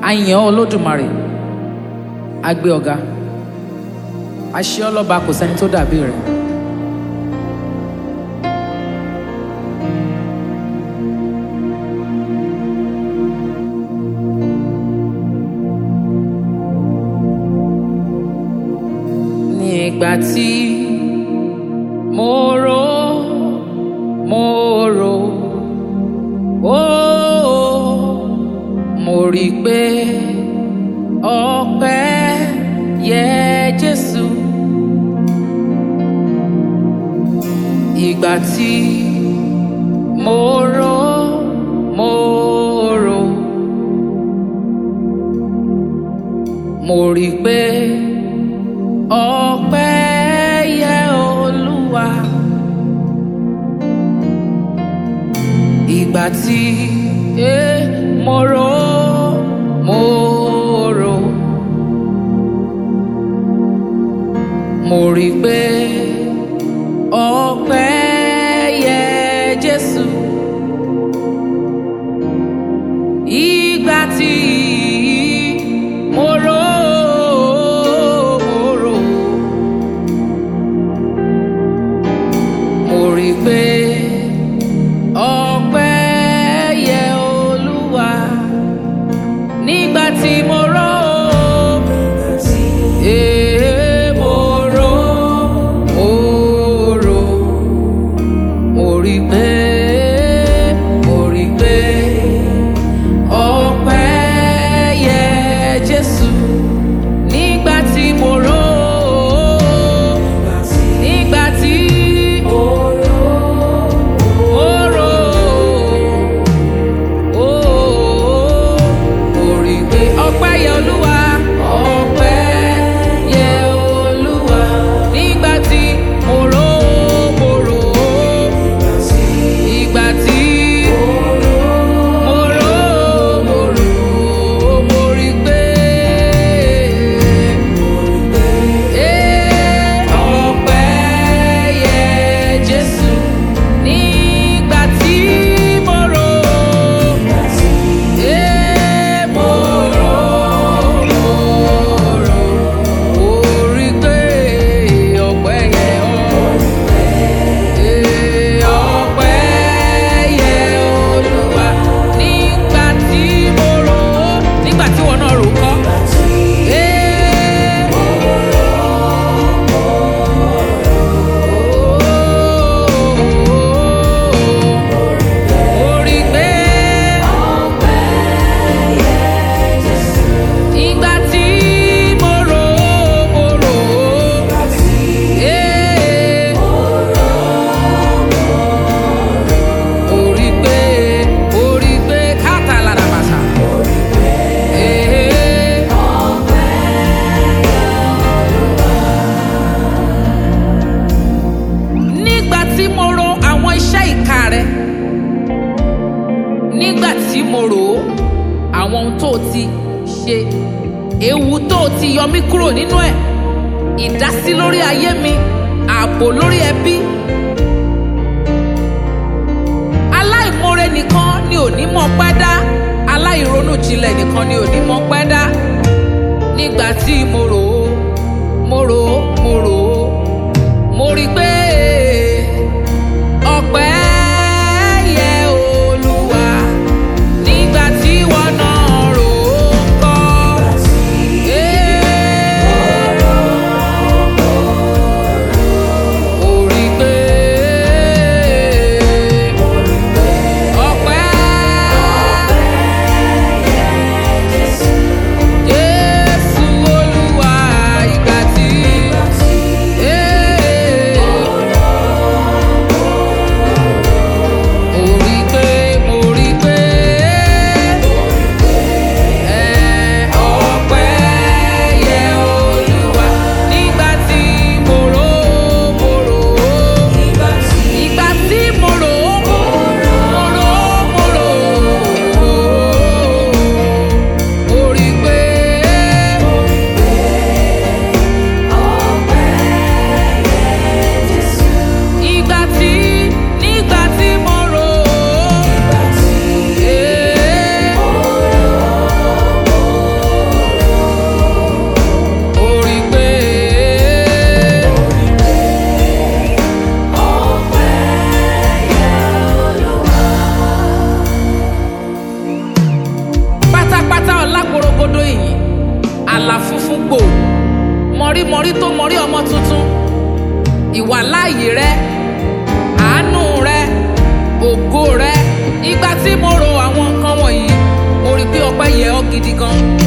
àyàn olódùmarè agbé ọ̀gá àṣẹ ọlọ́ba kò sẹ́ni tó dàbí rẹ̀. nígbà tí mo rò mo rò ó mo rí i pé ọpẹ́ yẹ Jésù ìgbà tí mo rò mo rò mo rí i pé ọpẹ́ yẹ Olúwa ìgbà tí eh, mo rò mo rò mo rí i pé ọpẹ́ yẹ Jésù ìgbà tí mo rò mo rò mo rí i pé ọpẹ́ yẹ Olúwa nígbà tí mo rò Eh, mo rò mo rò mo rí i pé mo rí i pé ọpẹ́ yẹ Jésù nígbà tí mo rò nígbà tí mo rò ó mo rí i pé ọpẹ́ yẹ Olúwa ọpẹ́ yẹ Olúwa nígbà tí mo rò mo rò ìgbà tí mo rò mo rò mo rí i pé Eh, ọpẹ́ yẹ Jésù nígbà tí mo rò Eh, mo rò mo rò mo rí i pé ọpẹ́ yẹ ọ́. Eh, ọpẹ́ yẹ Olúwa nígbà tí mo rò ó nígbà tí wọn náà rò ó kọ́. Eh, mo rí i pé ìgbà tí mo rò ó mo rò ó. Eh, orí pé orí pé káàtà lára bàtà. Eh, nígbà tí mo ro àwọn iṣẹ́ ìka rẹ nígbà tí mo rò ó àwọn ohun tó o ti ṣe ewu tó o ti yọ mí kúrò nínú ẹ̀ ìdásí lórí ayé mi ààbò lórí ẹbí aláìmoore nìkan ni ò ní mọ̀ pẹ́ dá aláìronú jinlẹ̀ nìkan ni ò ní mọ̀ pẹ́ dá nígbà tí mo rò ó mo rò ó mo rò ó mo rí i pé ọpẹ́ yẹ Olúwa nígbà tí wọn náà rò ó kọ́. Eh, mo rí i pé ọpẹ́ ọlá porogodo ìyìn àlà funfun gbò mọ̀rímọ̀rí tó mọ̀rí ọmọ tuntun ìwà láàyè rẹ àánú rẹ ògo rẹ ìgbà tí mo ro àwọn nǹkan wọ̀nyí mo rí i pé ọpẹ́ yẹ ọ́ gidi gan